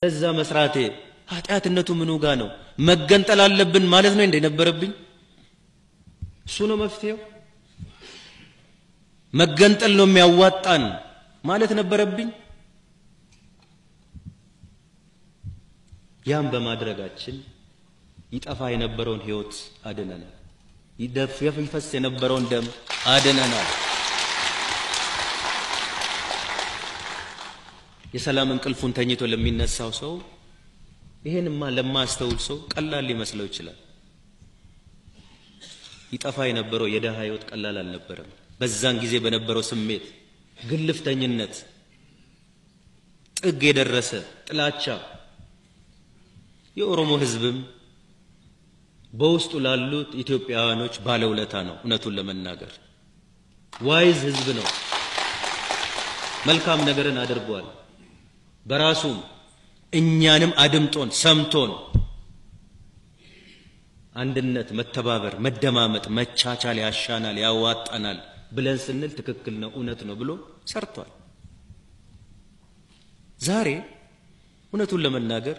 እዛ መስራቴ ኃጢአትነቱ ምኑ ጋ ነው? መገንጠል አለብን ማለት ነው እንደ ነበረብኝ እሱ ነው መፍትሄው። መገንጠል ነው የሚያዋጣን ማለት ነበረብኝ። ያም በማድረጋችን ይጠፋ የነበረውን ህይወት አድነናል። ይደፍ ይፈስ የነበረውን ደም አድነናል። የሰላም እንቅልፉን ተኝቶ ለሚነሳው ሰው ይሄንማ ለማያስተውል ሰው ቀላል ሊመስለው ይችላል። ይጠፋ የነበረው የደሃ ህይወት ቀላል አልነበረም። በዛን ጊዜ በነበረው ስሜት፣ ግልፍተኝነት፣ ጥግ የደረሰ ጥላቻ የኦሮሞ ህዝብም በውስጡ ላሉት ኢትዮጵያውያኖች ባለውለታ ነው። እውነቱን ለመናገር ዋይዝ ህዝብ ነው። መልካም ነገርን አድርጓል። በራሱም እኛንም አድምጦን ሰምቶን አንድነት፣ መተባበር፣ መደማመጥ፣ መቻቻል ያሻናል፣ ያዋጣናል ብለን ስንል ትክክል ነው፣ እውነት ነው ብሎ ሰርቷል። ዛሬ እውነቱን ለመናገር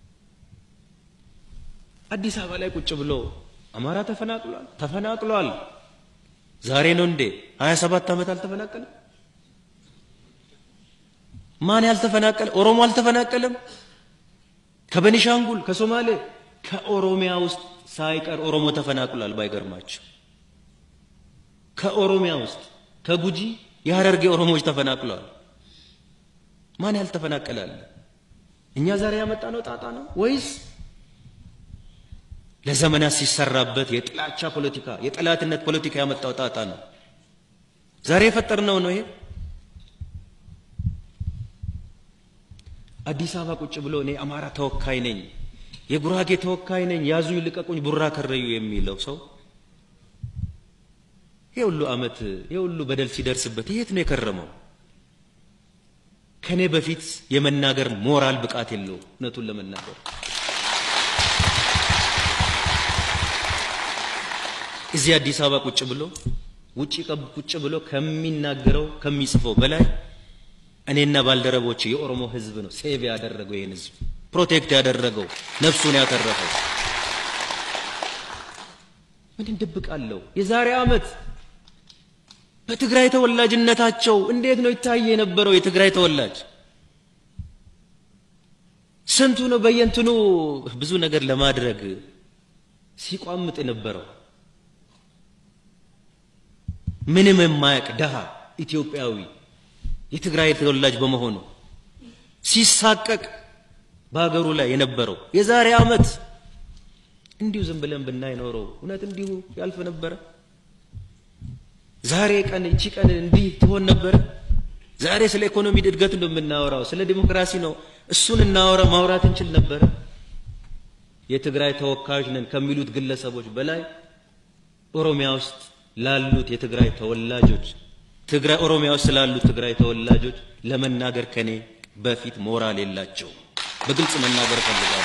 አዲስ አበባ ላይ ቁጭ ብሎ አማራ ተፈናቅሏል ተፈናቅሏል። ዛሬ ነው እንዴ? 27 ዓመት አልተፈናቀለም? ማን ያልተፈናቀለ? ኦሮሞ አልተፈናቀለም? ከበኒሻንጉል፣ ከሶማሌ፣ ከኦሮሚያ ውስጥ ሳይቀር ኦሮሞ ተፈናቅሏል። ባይገርማቸው ከኦሮሚያ ውስጥ ከጉጂ የሀረርጌ ኦሮሞዎች ተፈናቅለዋል። ማን ያልተፈናቀላለ? እኛ ዛሬ ያመጣ ነው ጣጣ ነው ወይስ ለዘመናት ሲሰራበት የጥላቻ ፖለቲካ የጠላትነት ፖለቲካ ያመጣው ጣጣ ነው? ዛሬ የፈጠርነው ነው ይሄ። አዲስ አበባ ቁጭ ብሎ እኔ አማራ ተወካይ ነኝ፣ የጉራጌ ተወካይ ነኝ፣ ያዙኝ ልቀቁኝ፣ ቡራ ከረዩ የሚለው ሰው ይሄ ሁሉ ዓመት ይሄ ሁሉ በደል ሲደርስበት የት ነው የከረመው? ከኔ በፊት የመናገር ሞራል ብቃት የለው። እውነቱን ለመናገር እዚህ አዲስ አበባ ቁጭ ብሎ ውጪ ቁጭ ብሎ ከሚናገረው ከሚጽፈው በላይ እኔና ባልደረቦች የኦሮሞ ሕዝብ ነው ሴቭ ያደረገው ይህን ሕዝብ ፕሮቴክት ያደረገው ነፍሱን ያተረፈው። ምን እንደብቃለሁ? የዛሬ ዓመት በትግራይ ተወላጅነታቸው እንዴት ነው ይታየ የነበረው? የትግራይ ተወላጅ ስንቱ ነው በየንትኑ ብዙ ነገር ለማድረግ ሲቋምጥ የነበረው ምንም የማያውቅ ደሃ ኢትዮጵያዊ የትግራይ ተወላጅ በመሆኑ ሲሳቀቅ በሀገሩ ላይ የነበረው የዛሬ ዓመት እንዲሁ ዝም ብለን ብናይ ኖረው እውነት እንዲሁ ያልፍ ነበረ? ዛሬ ቀን እቺ ቀን እንዲህ ትሆን ነበረ? ዛሬ ስለ ኢኮኖሚ እድገት ነው የምናወራው፣ ስለ ዲሞክራሲ ነው። እሱን እናወራ ማውራት እንችል ነበረ? የትግራይ ተወካዮች ነን ከሚሉት ግለሰቦች በላይ ኦሮሚያ ውስጥ ላሉት የትግራይ ተወላጆች ትግራይ ኦሮሚያ ውስጥ ስላሉት ትግራይ ተወላጆች ለመናገር ከኔ በፊት ሞራል የላቸው። በግልጽ መናገር ፈልጋለሁ።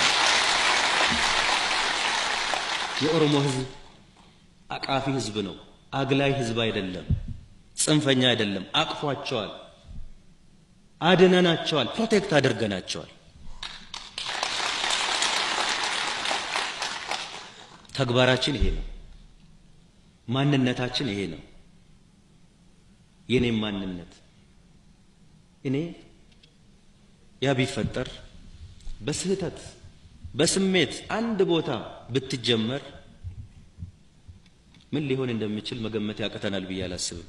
የኦሮሞ ሕዝብ አቃፊ ሕዝብ ነው። አግላይ ሕዝብ አይደለም። ጽንፈኛ አይደለም። አቅፏቸዋል፣ አድነናቸዋል፣ ፕሮቴክት አድርገናቸዋል። ተግባራችን ይሄ ነው። ማንነታችን ይሄ ነው። የኔም ማንነት እኔ ያ ቢፈጠር በስህተት በስሜት አንድ ቦታ ብትጀመር ምን ሊሆን እንደሚችል መገመት ያቅተናል ብዬ አላስብም።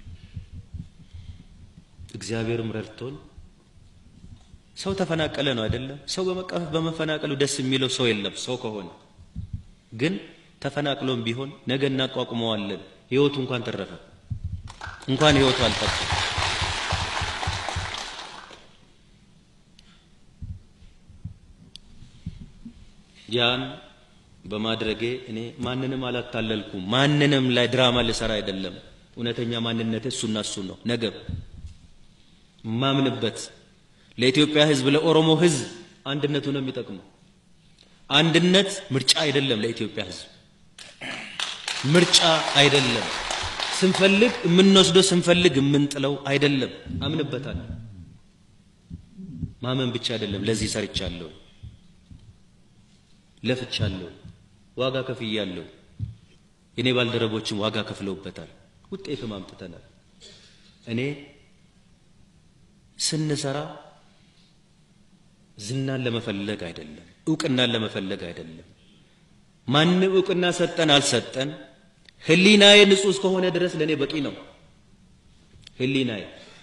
እግዚአብሔርም ረድቶን ሰው ተፈናቀለ ነው አይደለም። ሰው በመቀፈፍ በመፈናቀሉ ደስ የሚለው ሰው የለም። ሰው ከሆነ ግን ተፈናቅሎም ቢሆን ነገ እናቋቁመዋለን። ህይወቱ እንኳን ተረፈ፣ እንኳን ህይወቱ አልጠፋ። ያን በማድረጌ እኔ ማንንም አላታለልኩም። ማንንም ላይ ድራማ ልሰራ አይደለም። እውነተኛ ማንነት እሱና እሱ ነው። ነገ ማምንበት ለኢትዮጵያ ህዝብ፣ ለኦሮሞ ህዝብ አንድነቱ ነው የሚጠቅመው። አንድነት ምርጫ አይደለም። ለኢትዮጵያ ህዝብ ምርጫ አይደለም። ስንፈልግ የምንወስደው ስንፈልግ የምንጥለው አይደለም። አምንበታል። ማመን ብቻ አይደለም፣ ለዚህ ሰርቻለሁ፣ ለፍቻለሁ፣ ዋጋ ከፍያለሁ። የኔ ባልደረቦችም ዋጋ ከፍለውበታል፣ ውጤትም አምጥተናል። እኔ ስንሰራ ዝናን ለመፈለግ አይደለም፣ እውቅናን ለመፈለግ አይደለም። ማንም እውቅና ሰጠን አልሰጠን ህሊናዬ ንጹህ እስከሆነ ድረስ ለእኔ በቂ ነው። ህሊናዬ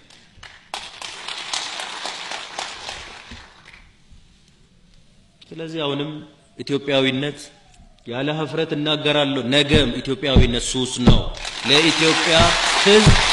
ስለዚህ አሁንም ኢትዮጵያዊነት ያለ ሀፍረት እናገራለሁ። ነገም ኢትዮጵያዊነት ሱስ ነው። ለኢትዮጵያ ሕዝብ